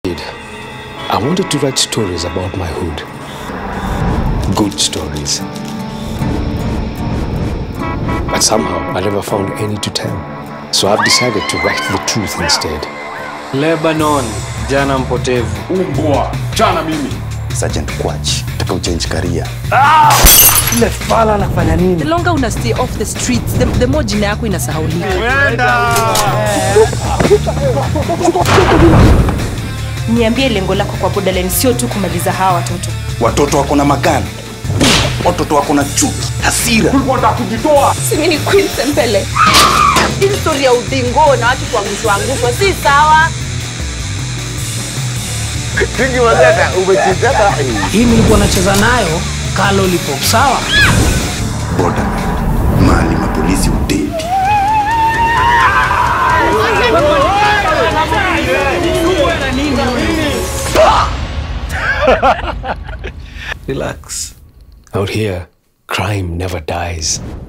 I wanted to write stories about my hood. Good stories. But somehow I never found any to tell. So I've decided to write the truth instead. Lebanon, jana mpotevu. Umbwa, chana mimi. Sergeant Kwach, taka uchange career. Ile fala anafanya nini? The longer una stay off the streets, the, the more jina yako inasahaulika. Niambie lengo lako kwa Borderline sio tu kumaliza hawa watoto. Watoto wako na magani, watoto wako na chuki, hasira. Ulikuwa unataka kujitoa. Si mimi ni Queen Sempele. Hii story ya udingo na watu kuangushwa angushwa si sawa. Hii nilikuwa nacheza nayo kalo lipo sawa. Borderline, mahali mapolisi udedi. Relax. Out here, crime never dies.